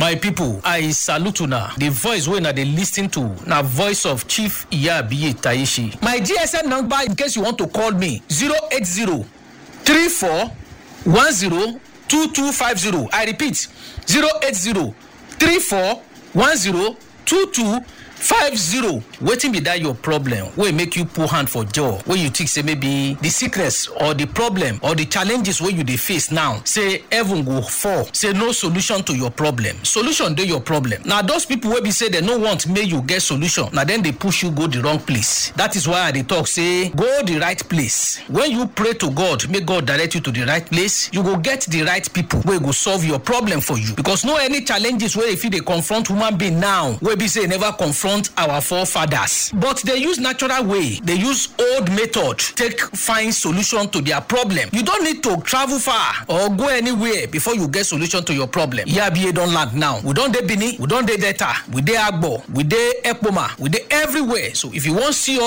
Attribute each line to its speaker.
Speaker 1: my pipo i salute una di voice wey una dey lis ten to na voice of chief iyabiye tayeshi my gsm number in case you want to call me 080 34 10 2250 i repeat 080 34 10 2250 wetin be dat your problem wey make you put hand for jaw wey you think say maybe the sickness or the problem or the challenges wey you dey face now say heaven go fall say no solution to your problem solution dey your problem na those people wey be say dem no want make you get solution na dem dey push you go the wrong place that is why i dey talk say go the right place when you pray to god make god direct you to the right place you go get the right people wey go solve your problem for you because no any challenges wey fit dey confront human being now wey be say e never confront our forefathers but dey use natural way dey use old method take find solution to their problem you don need to travel far or go anywhere before you get solution to your problem yabiye don land now we don dey benin we don dey delta we dey agbo we dey ekpoma we dey everywhere so if you wan see us